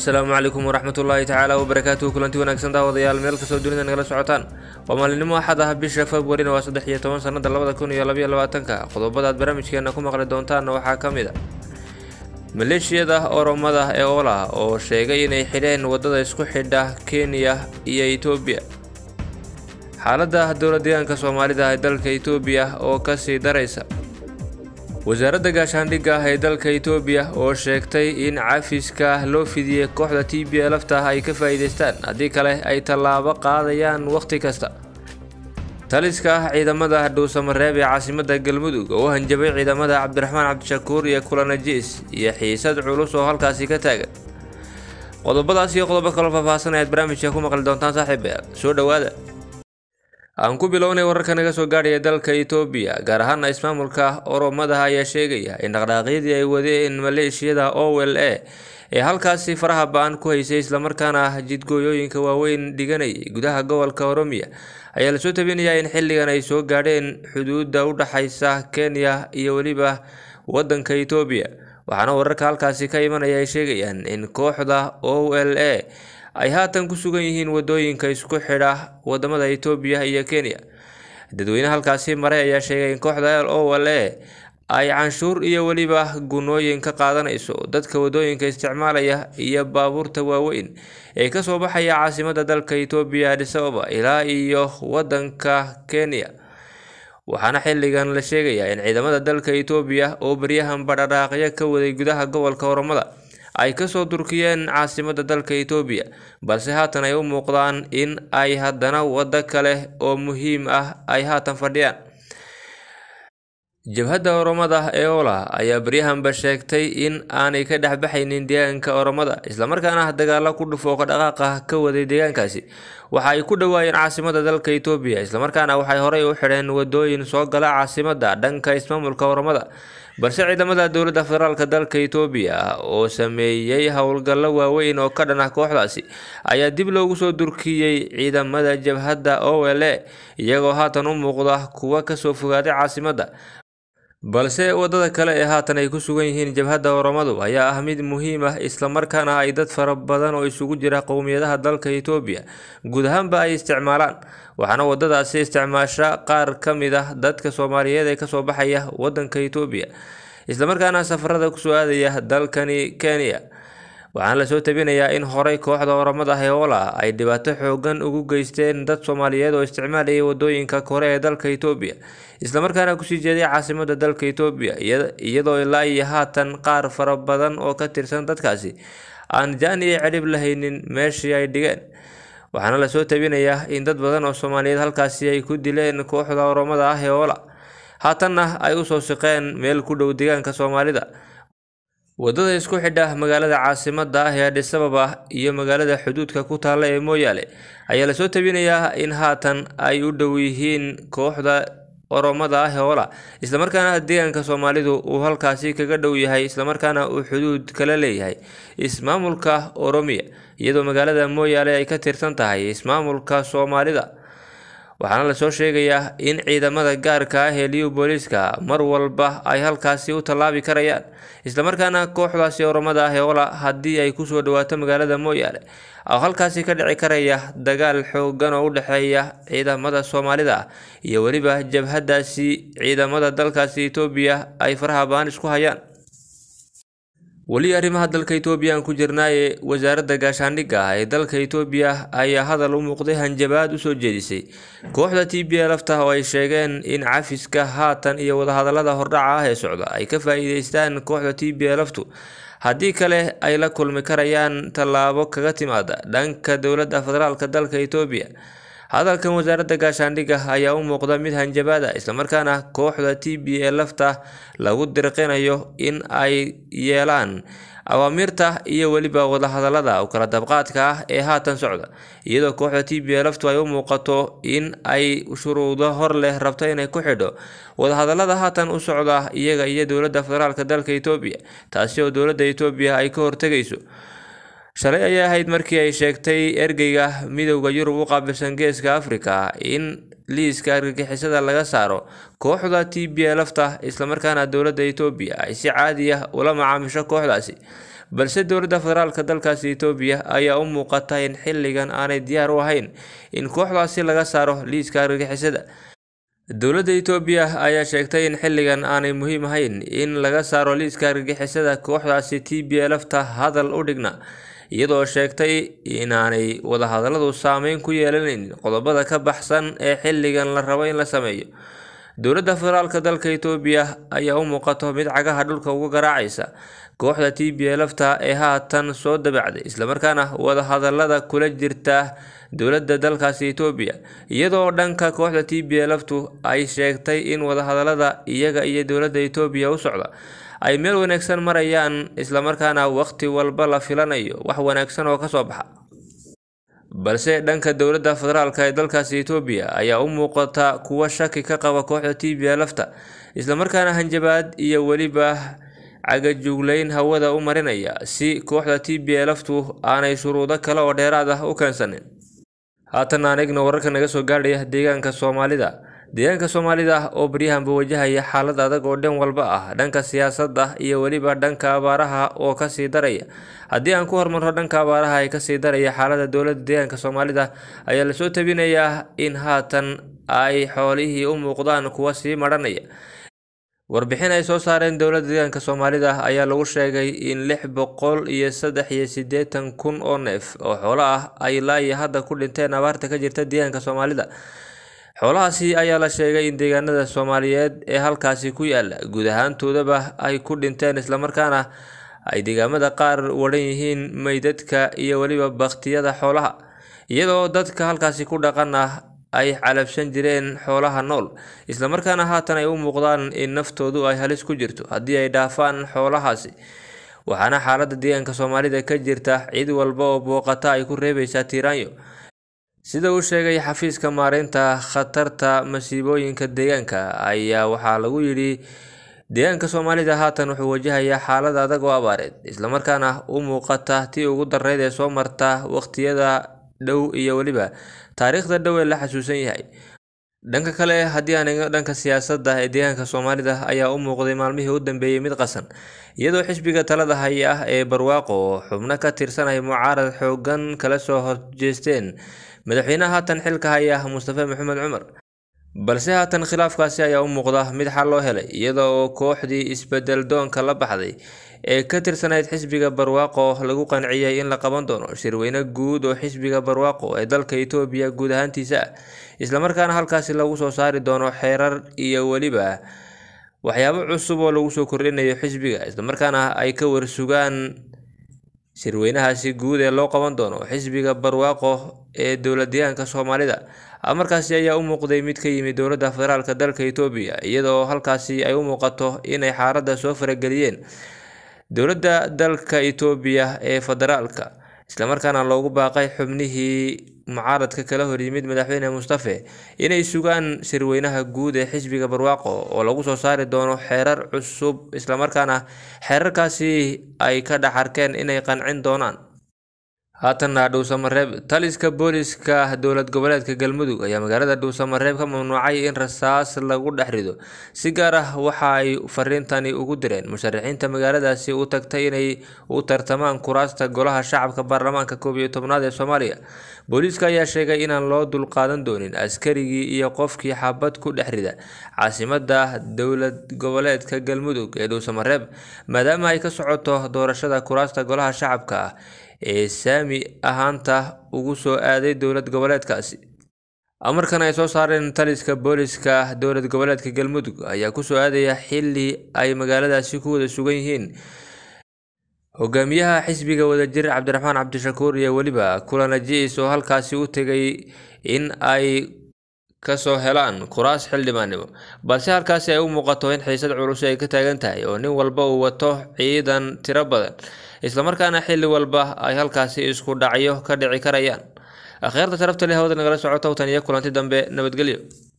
asalaamu calaykum waraxmatullaahi tacaala wabarakaatuhu kulanti wanaagsan daawadayaal meel kastoo dunida nagala socotaan waa maalinimo axad ah bisha februarina waa saddex iyo toban sanada labada kun iyo labaiyo labaatanka qodobada aad barnaamijkeena ku maqli doontaanna waxaa ka mid a maleeshiyada oromada ee oola oo sheegay inay xidheen wadada isku xidha kenya iyo etoobiya xaaladda dowla deegaanka soomaalida ee dalka etoobiya oo kasii daraysa wasaaradda gaashaandhigga ee dalka etoobiya oo sheegtay in cafiska loo fidiyey kooxda t b lafta ay ka faa'iidaystaan haddii kale ay tallaabo qaadayaan wakhti kasta taliska ciidamada dhuusamareeb ee caasimadda galmudug oo u hanjabay ciidamada cabdiraxmaan cabdishakuur iyo kulanajiis iyo xiisad culus oo halkaasi ka taagan qodobadaas iyo qodobo kaloo faahfaahsan ayaad barnaamijka ku maqli doontaan saaxiibayaal soo dhowaada aan ku bilownay wararka naga soo gaadhaya dalka etoobiya gaar ahaana ismaamulka oromadaha ayaa sheegaya in dhaqdhaaqyadii ay wadeen maleeshiyada o l a ee halkaasi faraha ba-an ku haysay islamarkaana jidgooyooyinka waaweyn dhiganayay gudaha gobolka oromiya ayaa lasoo tabinayaa in xilligan ay soo gaadheen xuduudda u dhaxaysa kenya iyo weliba wadanka etoobiya waxaana wararka halkaasi ka imanaya ay sheegayaan in kooxda o l a ay haatan ku sugan yihiin wadooyinka isku xidha wadamada etoobiya iyo kenya dadweyne halkaasi maray ayaa sheegay in kooxda l o l a ay canshuur iyo weliba gunooyin ka qaadanayso dadka wadooyinka isticmaalaya iyo baabuurta waaweyn ee kasoo baxaya caasimada dalka etoobiya adis ababa ilaa iyo wadanka kenya waxaana xilligan la sheegayaa in ciidamada dalka etoobiya oo baryahan badhadhaaqyo ka waday gudaha gobolka oromada ay kasoo durkiyeen caasimada dalka etoobiya balse haatan ay u muuqdaan in ay haddana waddo kale oo muhiim ah ay haatan fadhiyaan jabhadda oromada ee ola ayaa baryahanba sheegtay in aanay ka dhexbaxaynin deegaanka oromada islamarkaana dagaalo ku dhufooqa dhaqaaqa ka waday deegaankaasi waxa ay ku dhawaayeen caasimada dalka etoobiya islamarkaana waxay horey u xidheen wadooyin soo gala caasimada dhanka ismaamulka oromada balse ciidamada dowladda federaalk dalka etoobiya oo sameeyey howlgallo waaweyn oo ka dhan ah kooxdaasi ayaa dib loogu soo durkiyey ciidamada jabhadda o l a iyagoo haatan u muuqda kuwa kasoo fogaaday caasimadda balse wadada kale ee haatan ay ku sugan yihiin jabhadda oromadu ayaa ah mid muhiim ah islamarkaana ay dad fara badan oo isugu jira qowmiyadaha dalka etoobiya guud ahaanba ay isticmaalaan waxaana wadadaasi isticmaasha qaar ka mid ah dadka soomaaliyeed ee kasoo baxaya wadanka etoobiya islamarkaana safarada kusoo aadaya dalkani kenya waxaana lasoo tabinayaa in horey kooxda oromada heola ay dhibaato xoogan ugu geysteen dad soomaaliyeed oo isticmaalayay wadooyinka kore ee dalka etoobiya islamarkaana kusii jeeday caasimada dalka etoobiya iyadoo ilaa iyo haatan qaar fara badan oo ka tirsan dadkaasi aan jaan iyo cidhib lahaynin meeshii ay dhigeen waxaana lasoo tabinayaa in dad badan oo soomaaliyeed halkaasi ay ku dileen kooxda oromada ah heola haatanna ay usoo siqeen meel ku dhow deegaanka soomaalida wadada isku xidha magaalada caasimada ah ee adis ababa iyo magaalada xuduudka ku taalla ee mooyaale ayaa lasoo tabinayaa in haatan ay u dhow yihiin kooxda oromada ah hoola islamarkaana deegaanka soomaalidu uu halkaasi kaga dhow yahay islamarkaana uu xuduud kala leeyahay ismaamulka oromiya iyadoo magaalada mooyaale ay ka tirsan tahay ismaamulka soomaalida waxaana lasoo sheegayaa in ciidamada gaarka ah ee liyu booliiska mar walba ay halkaasi u tallaabi karayaan islamarkaana kooxdaasi oromada ah ee ola haddii ay kusoo dhawaato magaalada mooyaale oo halkaasi ka dhici karaya dagaal xoogan oo u dhexeeya ciidamada soomaalida ah iyo weliba jabhadaasi ciidamada dalkaasi etoobiya ay faraha baan isku hayaan weli arrimaha dalka etoobiya aan ku jirnaaye wasaaradda gaashaandhigga ah ee dalka etoobiya ayaa hadal u muuqday hanjabaad usoo jeedisay kooxda t b lafta oo ay sheegeen in cafiska haatan iyo wadahadalada hordhaca ah ee socda ay ka faa-iideystaan kooxda t b laftu haddii kale ay la kulmi karayaan tallaabo kaga timaada dhanka dowladda federaalk dalka etoobiya hadalkan wasaaradda gaashaandhigga ayaa u muuqda mid hanjabaada islamarkaana kooxda t b e lafta lagu dirqinayo in ay yeelaan awaamiirta iyo weliba wadahadalada u kala dabqaadka ah ee haatan socda iyadoo kooxda t b e laftu ay u muuqato in ay shuruudo hor leh rabto inay ku xidho wadahadalada haatan u socda iyaga iyo dowladda federaalk dalka etoobiya taasi oo dowladda etoobiya ay ka hortegayso shalay ayay ahayd markii ay sheegtay ergeyga midowda yurub u qaabilsan geeska afrika in liiska argagixisada laga saaro kooxda t b lafta islamarkaana dowladda etoobiya ay si caadi ah ula macaamisho kooxdaasi balse dowladda federaalka dalkaasi etoobiya ayaa u muuqata in xilligan aanay diyaar u ahayn in kooxdaasi laga saaro liiska argagixisada dowladda etoobiya ayaa sheegtay in xilligan aanay muhiim ahayn in laga saaro liiska argagixisada kooxdaasi t b lfta hadal u dhigna iyadoo sheegtay inaanay wadahadalladu saameyn ku yeelanayn qodobada ka baxsan ee xilligan la rabo in la sameeyo dowladda federaalka dalka etoobiya ayaa u muuqato mid cagaha dhulka uga garaacaysa kooxda t b lfta ee haatan soo dabacday islamarkaana wadahadallada kula jirta dowladda dalkaasi etoobiya iyadoo dhanka kooxda t b lftu ay sheegtay in wadahadallada iyaga iyo dowladda etoobiya u socda ay meel wanaagsan marayaan islamarkaana waqti walba la filanayo wax wanaagsan oo kasoo baxa balse dhanka dowladda federaalka ee dalkaasi etoobiya ayaa u muuqata kuwa shaki ka qaba kooxda t b lfta islamarkaana hanjabaad iyo weliba cagajugleyn hawada u marinaya si kooxda t b lftu aanay shuruudo kale oo dheeraad ah u keensanin haatan aan eegno wararka naga soo gaadhaya deegaanka soomaalida deegaanka soomaalida oo baryahanba wajahaya xaalad adag oo dhan walba ah dhanka siyaasadda iyo weliba dhanka abaaraha oo kasii daraya haddii aan ku hormarno dhanka abaaraha ee kasii daraya xaalada dowladda deegaanka soomaalida ayaa lasoo tabinayaa in haatan ay xoolihii u muuqdaan kuwa sii madhanaya warbixin ay soo saareen dowladda deegaanka soomaalida ayaa lagu sheegay in lix boqol iyo saddex iyo siddeetan kun oo neef oo xoolo ah ay laayi hadda ku dhinteen abaarta ka jirta deegaanka soomaalida xoolahaasi ayaa la sheegay in deegaanada soomaaliyeed ee halkaasi ku yaala guud ahaantoodaba ay ku dhinteen islamarkaana ay deegaamada qaar wadhan yihiin meydadka iyo weliba baktiyada xoolaha iyadoo dadka halkaasi ku dhaqan ah ay calabsan jireen xoolaha nool islamarkaana haatan ay u muuqdaan in naftoodu ay halis ku jirto haddii ay dhaafaan xoolahaasi waxaana xaaladda deegaanka soomaalida ka jirta cid walba oo booqata ay ku reebeysaa tiiraanyo sida uu sheegay xafiiska maareynta khatarta masiibooyinka deegaanka ayaa waxaa lagu yidhi deegaanka soomaalida haatan wuxuu wajahayaa xaalad adag oo abaareed islamarkaana u muuqata tii ugu dareyd ee soo marta waqtiyada dhow iyo weliba taariikhda dhow ee la xasuusan yahay dhanka kale haddii aan eegno dhanka siyaasadda ee deegaanka soomaalida ayaa u muuqday maalmihii u dambeeyey mid qasan iyadoo xisbiga talada haya ah ee barwaaqo oo xubno ka tirsanaya mucaarad xoogan kala soo horjeesteen madaxweynaha haatan xilka haya mustafe maxamed cumar balse haatan khilaafkaasi ayaa u muuqda mid xal loo helay iyada oo kooxdii isbedel doonka la baxday ee ka tirsanayd xisbiga barwaaqo lagu qanciyay in la qaban doono shirweyne guud oo xisbiga barwaaqo ee dalka etoobiya guud ahaantiisa ah islamarkaana halkaasi lagu soo saari doono xeerar iyo weliba waxyaabo cusub oo lagu soo kordhinayo xisbiga islamarkaana ay ka warsugaan shirweynahaasi guud ee loo qaban doono xisbiga barwaaqo ee dowladdeegaanka soomaalida amarkaasi ayaa u muuqday mid ka yimid dowladda federaalka dalka etoobiya iyadoo halkaasi ay u muuqato inay xaaladda soo farageliyeen dowladda dalka etoobiya ee federaalka islamarkaana loogu baaqay xubnihii mucaaradka kala horyimid madaxweyne mustafe inay sugaan shirweynaha guud ee xisbiga barwaaqo oo lagu soo saari doono xeerar cusub islamarkaana xeerarkaasi ay ka dhex arkeen inay qancin doonaan haatanna dhuusamareeb taliska booliska dowlad goboleedka galmudug ayaa magaalada dhuusamareeb ka mamnuucay in rasaas lagu dhex rido si gaar ah waxa ay fariintani ugu direen musharaxiinta magaaladaasi u tagtay inay u tartamaan kuraasta golaha shacabka baarlamaanka koob iyo tobnaad ee soomaaliya booliiska ayaa sheegay inaan loo dulqaadan doonin askarigii iyo qofkii xabad ku dhex rida caasimada dowlad goboleedka galmudug ee dhuusamareeb maadaama ay ka socoto doorashada kuraasta golaha shacabka ah ee saami ahaanta ugu soo aaday dowlad goboleedkaasi amarkan ay soo saareen taliska booliska dowlad goboleedka galmudug ayaa kusoo aadaya xili ay magaaladaasi ku wada sugan yihiin hogaamiyaha xisbiga wadajir cabdiraxmaan cabdishakuur iyo weliba kulan ajiis oo halkaasi u tegay in ay kasoo helaan kuraas xildhibaannimo balse halkaasi ay u muuqato in xiisad culus ay ka taagan tahay oo nin walba uu wato ciidan tiro badan islamarkaana xilli walba ay halkaasi isku dhacyo ka dhici karayaan akhyaarta sharafta leh hawada nagala socota watan iyo kulanti dambe nabadgelyo